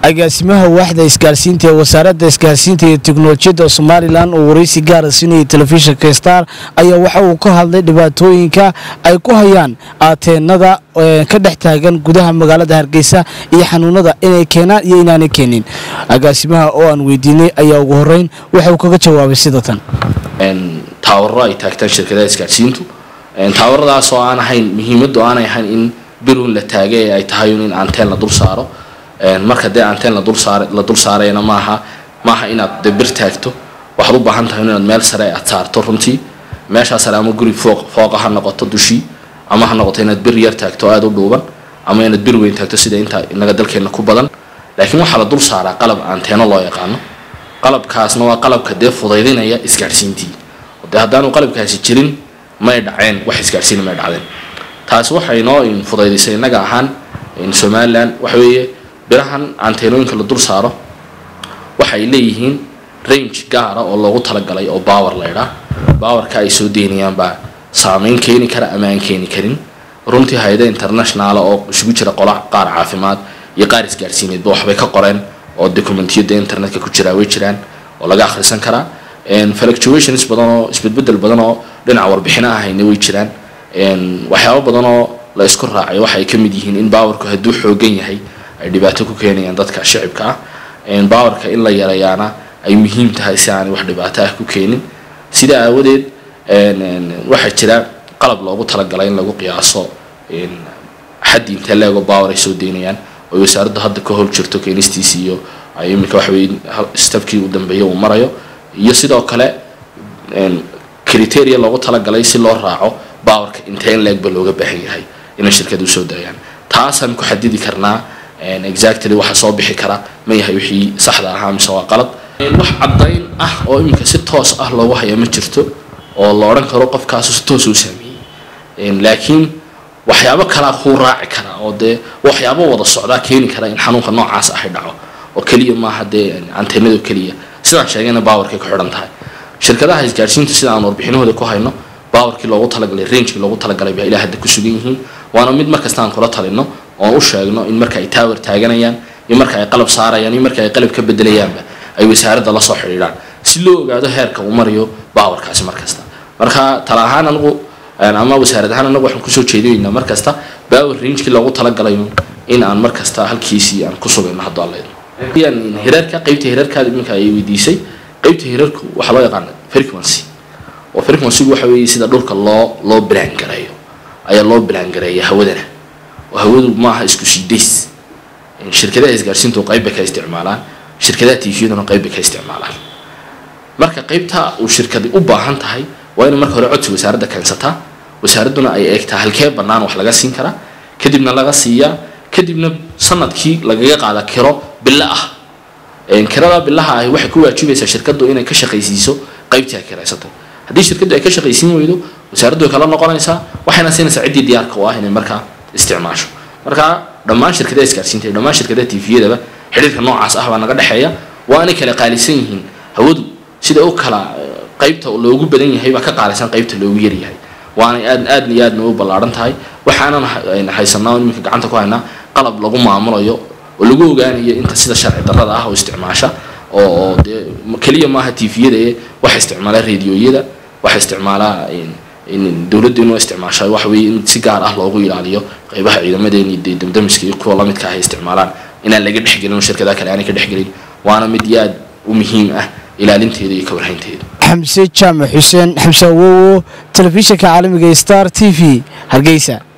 agaasimaha waaxda isgaarsiinta ee wasaaradda isgaarsiinta iyo teknolojiyadda somalilan oo waraysi gaara siinayay telefishinka star ayaa waxa uu ka hadlay dhibaatooyinka ay ku hayaan aateenada ka dhex taagan gudaha magaalada hargeysa iyo xanuunada inay keenaan iyo inaanay keenin agaasimaha oo aan weydiinay ayaa ugu horeyn waxa uu kaga jawaabay sida tan taawaro ay taagtaan shirkadaha isgaarsiintu taawaradaas oo aan ahayn muhiimaddu aanay ahayn in birun la taagay ee ay tahay in anteen la dul saaro marka dee anteen la dul saarayna maaha maaha inaad de bir taagto waxaad u baahan tahay inaad meel sare aad saarto runtii meeshaa sare ama guri fooq fooqa ha noqoto dushii ama ha noqoto inaad bir yar taagto aada u dhuuban ama inaad bir weyn taagto sida inta inaga dalkeena ku badan laakiin waxaa la dul saaraa qalab anteeno loo yaqaano qalabkaasna waa qalabka dee fudaydinaya isgaarsiintii dee haddaanu qalabkaasi jirin may dhaceen wax isgaarsiina may dhacdeen taasi waxay noo fudaydisay innaga ahaan somalilan waxa weeye birahan anteenooyinka la dul saaro waxay leeyihiin range gaara oo loogu talagalay oo bawer laydhaa bawerka ay soo deynayaan baa saameyn keeni kara ama aan keeni karin runtii hay-ada internationaala oo isugu jira qola qaar caafimaad iyo qaar isgaarsiineedba waxbay ka qoreen oo documentiyada internetka ku jiraa way jiraan oo laga akhrisan karaa fluctuations badan oo isbedbedel badan oo dhinaca warbixino ahayna way jiraan waxyaabo badan oo la isku raacay waxay ka mid yihiin in bawerku hadduu xoogan yahay ay dhibaato ku keenayaan dadka shicibka ah bawerka in la yareeyaana ay muhiim tahay si aanay wax dhibaato ah ku keenin sidaa aawadeed waxaa jira qalab loogu talagalay in lagu qiyaaso xaddi intee leego bawer ay soo deynayaan oo wasaaraddu hadda ka hol jirto keenistiisi iyo ay iminka waxaweye stabkii u dambeeya uu marayo iyo sidoo kale criteria loogu talagalay si loo raaco bawerka intee in leegba looga baahan yahay inay shirkadu usoo daayaan taasaan ku xadidi karnaa exactly waxa soo bixi kara ma yahay wixii saxda ahaa mise waa qalad wax caddayn ah oo iminka si toos ah loogu haya ma jirto oo la odhan karo qofkaasu si toos u saameeyey laakiin waxyaabo kalaa kuu raaci kara oo dee waxyaabo wada socdaa keeni kara in xanuunka noocaas ahay dhaco oo keliya maaha dee anteenado keliya sidaan sheegayna bawerkay ku xidhan tahay shirkadaha isgaarsiinta sida aan warbixinahooda ku hayno bawerkii loogu talagalay rangekii loogu talagalay baa ilaa hadda ku sugan yihiin waana mid markasta aan kula talino oon u sheegno in marka ay tower taaganayaan iyo marka ay qalab saarayaan iyo marka ay qalab ka bedelayaanba ay wasaaradda la soo xidhiidhaan si loo ogaado heerka uu marayo bawerkaasi markasta marka tala ahaan anigu ama wasaarad ahaan anagu waxaan kusoo jeedinaynaa markasta bawer rangekii loogu talagalayo in aan markasta halkiisii aan ku sugayno hadduu allayno hiraarka qaybta hiraarkaada iminka ay weydiisay qaybta hiraarku waxaa loo yaqaana frequency oo frequencygu waxa weeye sida dhulka loo loo bilaan gareeyo ayaa loo bilaan gareeya hawadana oo hawadu maaha isku siidays shirkadaha isgaarsiintu qayb bay ka isticmaalaan shirkadaha tviyaduna qayb bay ka isticmaalaan marka qaybta uu shirkadi u baahan tahay waa inay marka hore codsi wasaaradda keensataa wasaaradduna ay eegtaa halkee bannaan wax laga siin karaa kadibna laga siiyaa kadibna sanadkii lagaga qaada kiro bilo ah kirada bilaha ahi waxay ku waajibaysaa shirkaddu inay ka shaqaysiiso qaybtii ay kiraysatay haddii shirkaddu ay ka shaqaysiin weydo wasaaraddu way kala noqonaysaa waxayna siinaysaa ciddii diyaarka u ah inay markaa isticmaasho marka dhammaan shirkadaha isgaarsiinta iyo dhammaan shirkadaha tviyadaba xidhiirka noocaas ah baa naga dhexeeya waa inay kala qaalisan yihiin hawadu sida u kala qaybta loogu badan yahay baa ka qaalisan qaybta loogu yaryahay waanay aad aadna iyo aadna u ballaaran tahay waxaanan haysanaa iminka gacanta ku haynaa qalab lagu maamulayo oo lagu ogaanayo inta sida sharci darrada ah oo isticmaasha oo dee keliya maaha tviyada ee waxa isticmaala radioyada waxa isticmaalaa dowladdu inuu isticmaasha waxa weeye in si gaar ah loogu ilaaliyo qaybaha ciidamadeeni dee damdamiska iyo kuwa lamidka ah ay isticmaalaan inaan laga dhexgelin oo shirkadaha kale aanay ka dhexgelin waana mid iyo aad u muhiim ah ilaalinteeda iyo ka warhaynteeda xamse jaamac xuseen xamse awowo telefishinka caalamiga star t v hargeysa